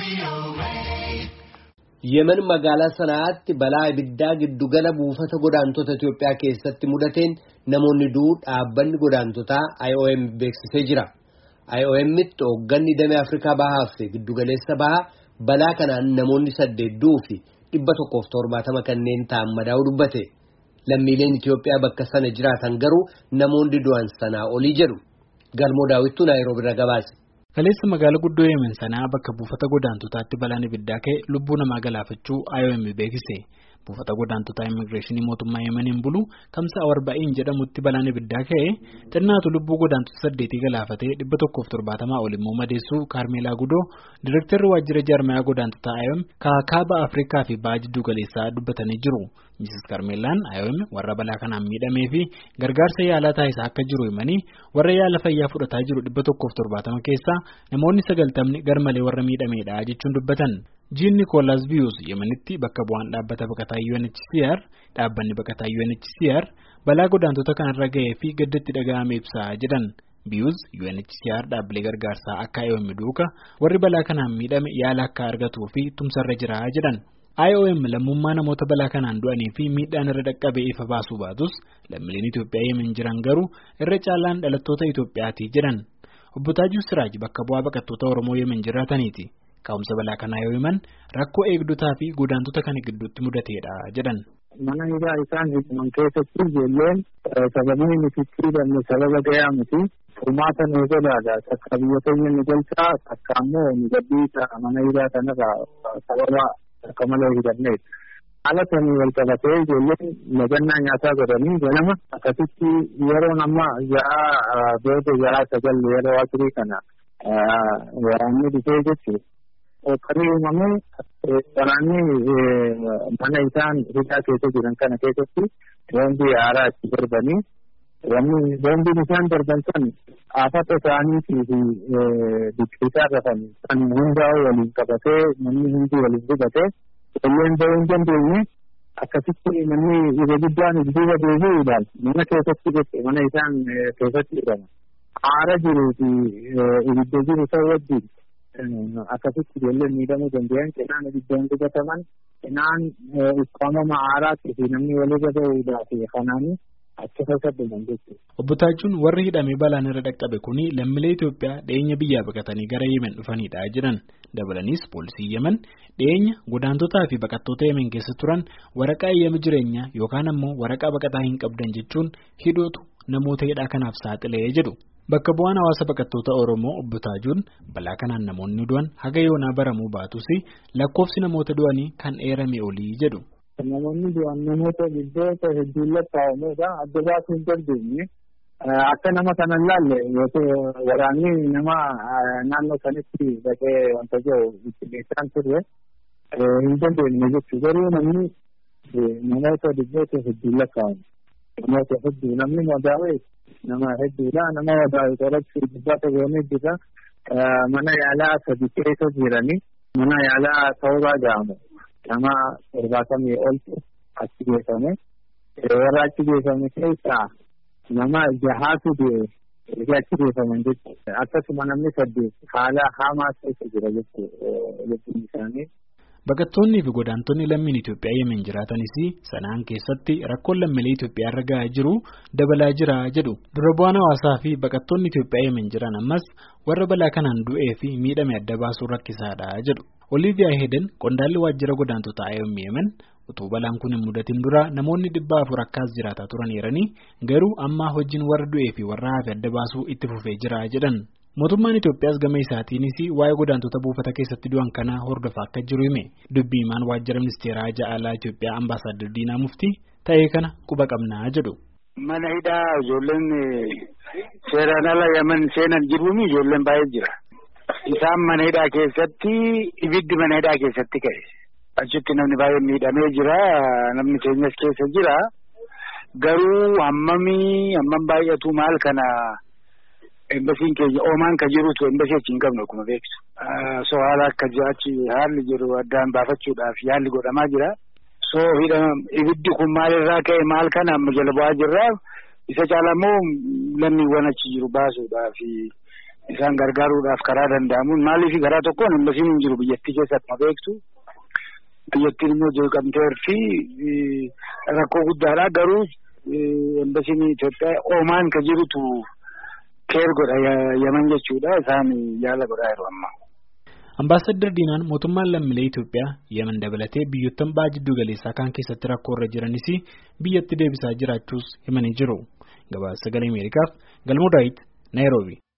Yemen magaalaa sanaatti balaa ibiddaa giddugala buufata godaantota Itiyoophiyaa keessatti mudateen namoonni du'uu dhaabbanni godaantotaa IOM beeksisee jira. IOMitti hoogganni damee Afrikaa Bahaa fi giddugaleessa bahaa balaa kanaan namoonni saddeet du'uu fi dhibba tokkoof torbaatama kanneen ta'an madaa'uu dubbate. Lammiileen Itiyoophiyaa bakka sana jiraatan garuu namoonni du'an sanaa olii jedhu. Galmoo daawwittuu Naayiroobi irraa gabaase. Kaleessa magaalaa guddoo Yemen sanaa bakka buufata godaantotaatti balaan ibiddaa ka'e lubbuu namaa galaafachuu IOM beeksise. Buufata godaantotaa immigireeshinii mootummaa Yemeniin bulu kamsa Awarba'in jedhamutti balaan ibiddaa ka'e xinnaatu lubbuu godaantota saddeetii galaafatee dhibba tokkoof torbaatamaa ol immoo madeessuu Kaarmeelaa Gudoo Direektarri waajjira jaarmayaa godaantotaa IOM kaaba Afrikaa fi baha jidduu galeessaa dubbatanii jiru. Mrs. Kaarmeelaan IOM warra balaa kanaan miidhamee fi gargaarsa yaalaa taasisaa akka jiru himanii warra yaala fayyaa fudhataa jiru dhibba tokkoof torbaatama keessaa namoonni sagaltamni garmalee warra miidhameedha jechuun dubbatan. Jiin Nikoolaas Biyuus Yemenitti bakka bu'aan dhaabbata baqataa UNHCR dhaabbanni baqataa UNHCR balaa godaantota kanarra ga'ee fi gaddatti dhaga'ame ibsaa jedhan. Biyuus UNHCR dhaabbilee gargaarsaa akka IOM duuka warri balaa kanaan miidhame yaala akka argatuu fi tumsarra jira jedhan. IOM lammummaa namoota balaa kanaan du'anii fi miidhaan irra dhaqqabee ifa baasuu baatus lammiileen Itoophiyaa Yemen jiran garuu irra caalaan dhalattoota Itoophiyaati jedhan. Obbo Taajuu Siraaj bakka bu'aa baqattoota Oromoo Yemen jiraataniiti. Ka'umsa balaa kanaa yoo himan rakkoo eegdotaa fi godaantota kana gidduutti mudateedha jedhan. Mana hidhaa isaan hidhaman keessatti ijoolleen sababii nuti hidhamne sababa gahaa miti furmaata nu godhaadha. Takka biyya keenya nu galchaa takka ammoo nu gadhiisa mana hidhaa kanarraa sababa akka malee hidhamneeti. Haala sanii wal qabatee ijoolleen nagannaa nyaataa godhanii ganama akkasitti yeroon amma ja'a booda ja'a sagal yeroo asirii kana waraanni dhufee jechuudha. Kan uumamee waraanni mana isaan hidhaa keessa jiran kana keessatti boombii haaraa itti darbanii wanni boombiin isaan darban san afata isaaniitii fi biqiltaa rafan kan hundaa'u waliin qabatee namni hundi waliin gubatee ijoolleen bahuu hin dandeenye akkasitti namni irra guddaan duuba deebi'uudhaan mana keessatti jechuudha mana isaan keessatti hidhama. Haara jiruu fi ibidda jiru ta'uu wajjin akkasitti ijoolleen miidhamuu danda'an cinaan ibiddaan gubataman cinaan ukkaamama haaraatti fi namni walirra ba'uudhaaf kanaanii achi keessa dhuman jechuudha. Obbo Taajuun warri hidhamee balaan irra dhaqqabe kuni lammiilee Itoophiyaa dhiyeenya biyyaa baqatanii gara Yemen dhufanidha jedhan. Dabalanis poolisii Yemen dhiyeenya godaantotaa fi baqattoota Yemen keessa turan waraqaa eeyyama jireenyaa yookaan ammoo waraqaa baqataa hin qabdan jechuun hidhootu namoota hidhaa kanaaf saaxilee jedhu. Bakka bu'aan hawaasa baqattoota Oromoo obbo Taajuun balaa kanaan namoonni du'an haga yoonaa baramuu baatus lakkoofsi namoota du'anii kan eerame olii jedhu. Namoonni du'an namoota biddoota hedduun lakkaa'amuudha adda baasuu hin dandeenye akka nama kana laalle waraanni nama naannoo sanitti dhaqee wanta jiru bittinneessaan turre hin dandeenye jechuudha garuu namni namoota biddoota hedduun lakkaa'amu namoota hedduu namni madaa'e nama hedduudha nama madaa'e qorachuu dubbata goonee jira mana yaalaa sadi keessa jiranii mana yaalaa ta'uuraa ga'amu. nama torbaatamii oltu achi geeffame warra achi geeffame keessaa nama jahaatu du'e achi geeffaman jechuudha akkasuma namni saddeet haala hamaa keessa jira jechuun isaanii. Baqattoonnii fi godaantonni lammiin Itoophiyaa Yemen jiratanis sanaan keessatti rakkoon lammiilee Itoophiyaa irra gahaa jiru dabalaa jira jedhu. Dura bu'aan hawaasaa fi baqattoonni Itoophiyaa Yemen jiran ammas warra balaa kanaan du'ee fi miidhame adda baasuun rakkisaadha jedhu. Oliiviyaa Heeden qondaalli waajjira godaantotaa IOM Yemen utuu balaan kun hin mudatin dura namoonni dhibba afur akkas jiraataa turaniiranii garuu amma hojiin warra du'ee fi warra hafe adda baasuu itti fufee jira jedhan. Mootummaan Itoophiyaas gama isaatiinis waa'ee godaantota buufata keessatti du'an kanaa hordofaa akka jiru hime dubbii himaan waajjira ministeeraa ja'alaa Itoophiyaa ambaasaadar Diinaa Muftii ta'ee kana quba qabnaa jedhu. Mana hidhaa ijoolleen seeraan ala Yemen seenan jiruun ijoolleen baay'ee jira. Isaan mana hidhaa keessatti ibiddi mana hidhaa keessatti ka'e. Achitti namni baay'ee miidhamee jira. Namni keenyas keessa jira. Garuu hammamii hammam baay'atu maal kana embasiin keenya oomaan ka jirutu embasii achi hin qabnu akkuma beektu. So haala akka achi haalli jiru addaan baafachuudhaaf yaalli godhamaa jira. So ibiddi kun maalirraa ka'e maal kana amma jala bu'aa jirra. Isa caala immoo lammiiwwan achi jiru baasuudhaaf isaan gargaaruudhaaf karaa danda'amuun maaliif karaa tokkoon embasiin hin jiru biyyattii keessatti ma beektu. Biyyattiin immoo jeeqamteerti rakkoo guddaadha garuu embasiin Itoophiyaa Oomaan ka jirutu keer godha yaman jechuudha isaan yaala godhaa jiru amma. Ambaasadder Diinaan mootummaan lammiilee Itoophiyaa Yemen dabalatee biyyoottan baha jiddu galeessaa kaan keessatti rakkoo irra jiranis biyyatti deebisaa jiraachuus himanii jiru. Gabaasa sagalee Ameerikaaf Galmoo Daawit Naayiroobi.